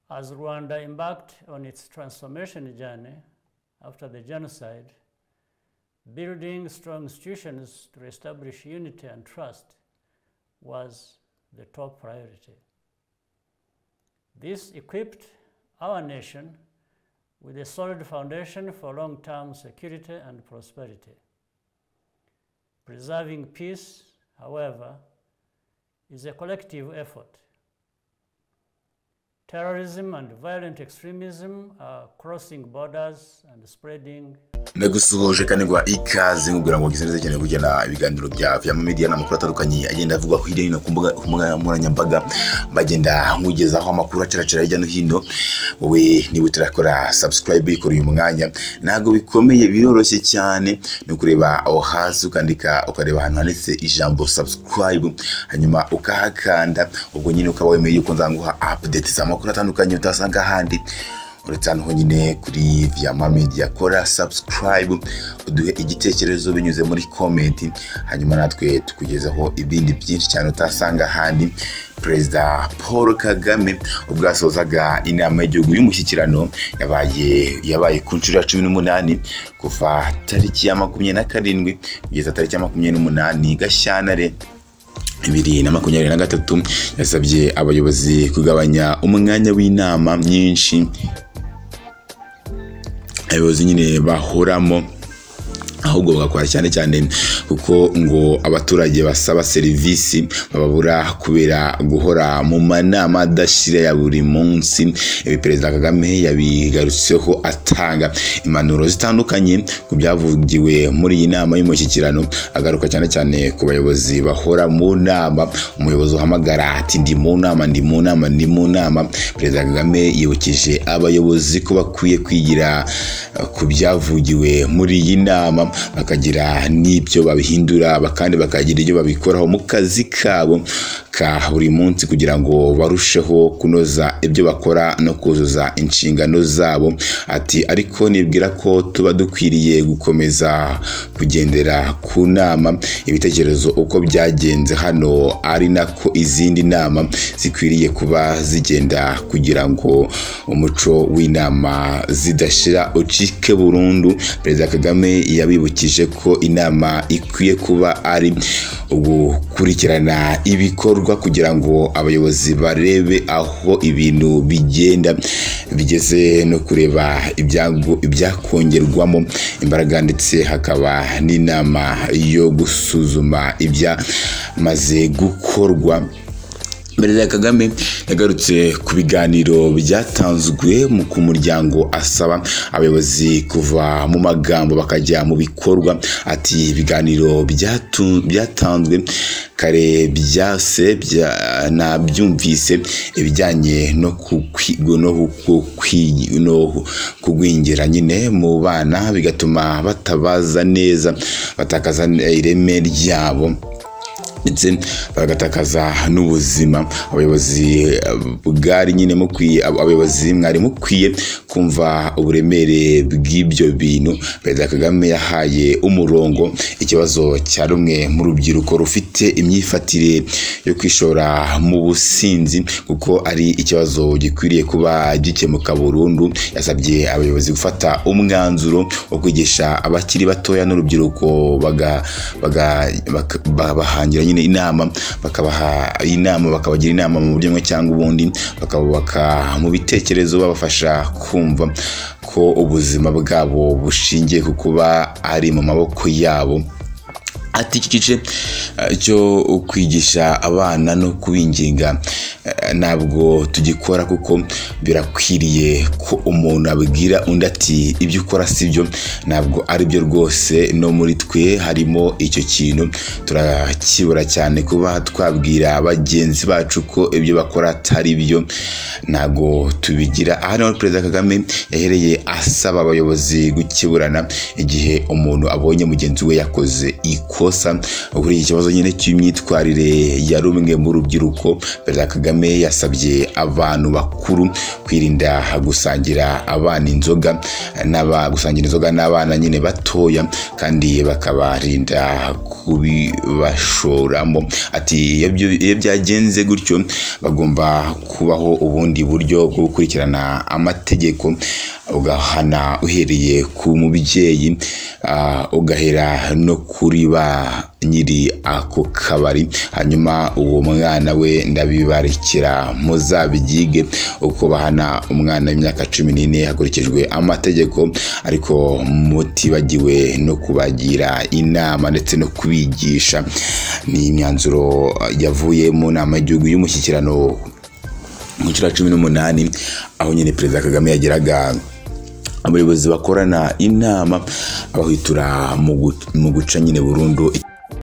as Rwanda embarked on its transformation journey after the genocide, building strong institutions to establish unity and trust was the top priority. This equipped our nation with a solid foundation for long term security and prosperity. Preserving peace, however, is a collective effort. Terrorism and violent extremism are crossing borders and spreading ndagusuhuje kandi ngo ikaze nkubwira ngo ngize neza cyane kugena ibiganiro bya vya media n'amakuru atandukanye agenda avugwa hirya no hino ku mbuga ku mbuga nkoranyambaga bagenda nkugezaho amakuru acaracira hirya no hino wowe niba utarakora subscribe ikora uyu mwanya ntabwo bikomeye biroroshye cyane ni ukureba aho hasi ukandika ukareba ahantu handitse ijambo subscribe hanyuma ukahakanda ubwo nyine ukaba wemeye yuko nzanguha update z'amakuru atandukanye utasanga ahandi uretse hano honyine kuri viyama media kora subscribe uduhe igitekerezo binyuze muri komenti hanyuma natwe tukugezaho ibindi byinshi cyane utasanga ahandi perezida paul kagame ubwo yasozaga inama y'igihugu y'umushyikirano yabaye yabaye ku nshuro ya cumi n'umunani kuva tariki ya makumyabiri na karindwi kugeza tariki ya makumyabiri n'umunani gashyantare bibiri na makumyabiri na gatatu yasabye abayobozi kugabanya umwanya w'inama nyinshi abayobozi nyine bahuramo ahubwo bagakora cyane cyane kuko ngo abaturage basaba serivisi bababura kubera guhora mu manama adashira ya buri munsi ibi perezida kagame yabigarutseho atanga impanuro zitandukanye ku byavugiwe muri iyi nama y'umushyikirano agaruka cyane cyane ku bayobozi bahora mu nama umuyobozi uhamagara ati ndi mu nama ndi mu nama ndi mu nama perezida kagame yibukije abayobozi ko bakwiye kwigira ku byavugiwe muri iyi nama bakagira n'ibyo babihindura kandi bakagira ibyo babikoraho mu kazi kabo ka buri munsi kugira ngo barusheho kunoza ibyo bakora no kuzuza inshingano zabo ati ariko nibwira ko tuba dukwiriye gukomeza kugendera ku nama ibitekerezo uko byagenze hano ari nako izindi nama zikwiriye kuba zigenda kugira ngo umuco w'inama zidashira ucike burundu perezida kagame yabi bibukije ko inama ikwiye kuba ari ugukurikirana ibikorwa kugira ngo abayobozi barebe aho ibintu bigenda bigeze no kureba ibyakongerwamo imbaraga ndetse hakaba n'inama yo gusuzuma ibyamaze gukorwa perezida kagame yagarutse ku biganiro byatanzwe ku muryango asaba abayobozi kuva mu magambo bakajya mu bikorwa ati ibiganiro byatanzwe kare byase nabyumvise ibijyanye no kugwingira nyine mu bana bigatuma batabaza neza batakaza ireme ryabo ndetse bagatakaza n'ubuzima abayobozi bwari nyine mukwiye abayobozi mwari mukwiye kumva uburemere bw'ibyo bintu perezida kagame yahaye umurongo ikibazo cya rumwe mu rubyiruko rufite imyifatire yo kwishora mu businzi kuko ari ikibazo gikwiriye kuba gikemuka burundu yasabye abayobozi gufata umwanzuro wo kwigisha abakiri batoya n'urubyiruko bahangira nyine inama bakabaha inama bakabagira inama mu buryo bumwe cyangwa ubundi bakabubaka mu bitekerezo babafasha kumva ko ubuzima bwabo bushingiye ku kuba ari mu maboko yabo ati iki gice cyo kwigisha abana no kubinginga ntabwo tugikora kuko birakwiriye ko umuntu abwira undi ati ibyo ukora si byo ntabwo ari byo rwose no muri twe harimo icyo kintu turakibura cyane kuba twabwira bagenzi bacu ko ibyo bakora atari byo ntabwo tubigira aha niho perezida kagame yahereye asaba abayobozi gukiburana igihe umuntu abonye mugenzi we yakoze ikosa kuri iki kibazo nyine cy'imyitwarire ya rumwe mu rubyiruko perezida kagame kagame yasabye abantu bakuru kwirinda gusangira abana inzoga n'aba gusangira inzoga n'abana nyine batoya kandi bakabarinda kubibashoramo ati iyo byagenze gutyo bagomba kubaho ubundi buryo bwo gukurikirana amategeko ugahana uhereye ku mubyeyi ugahera no kuri ba nyiri ako kabari hanyuma uwo mwana we ndabibarekera muzabibyige uko bahana umwana w'imyaka cumi n'ine hakurikijwe amategeko ariko mutibagiwe no kubagira inama ndetse no kubigisha ni imyanzuro yavuye mu nama y'igihugu y'umushyikirano mu cya cumi n'umunani aho nyine perezida kagame yageraga abayobozi bakorana inama abahitura mu guca nyine burundu